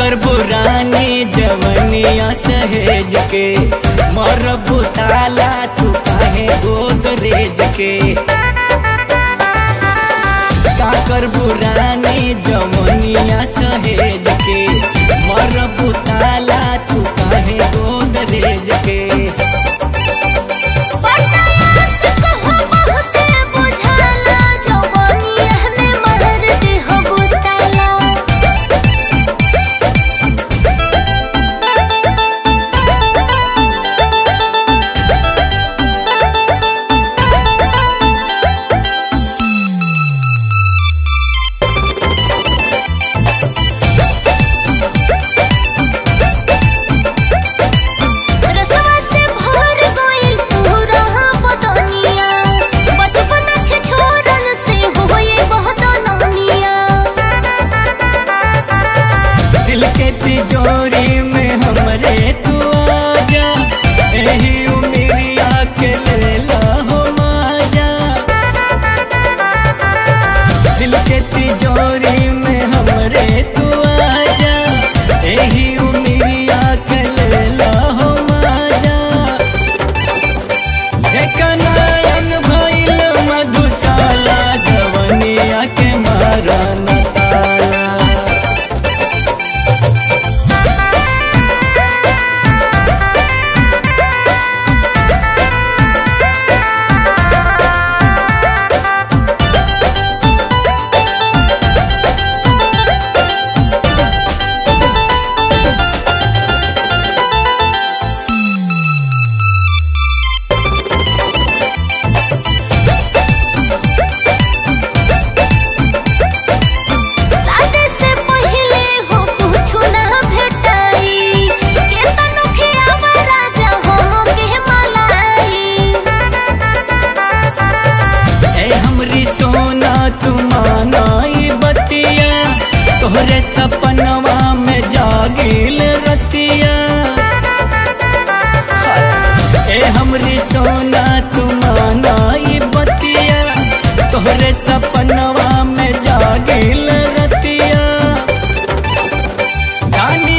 कर बुरानी जवनिया सहेज के मर बुताला तू काहे गोदरेज के काकर बुरानी जवनिया सहेज के मर बुताला तू काहे गोदरेज के बटायास कहो बहुते बुझाला जवानिया में महर देह बुताला रसवा से भर गइल पूरा बदनिया बचपन छे छोरन से होए बहुत ननिया दिल के तिजोरी में हमरे तू आजा एही उमिरिया के लेला हो माजा दिल के तिजोरी में हमरे तू आजा एही उमिरिया के लेला हो माजा एकनायन भइल मधुशाला जवनिया के मारा न ताला सादे से पहिले हो कुछु ना भेटाई के तनु खियावा राजा हम के मलाई ए हमरी सोना तू मानाई बतिया तोहरे सपनवा में जागिल रतिया ए हमरी सोना तू मानाई बतिया तोहरे सपनवा में जागिल रतिया गानी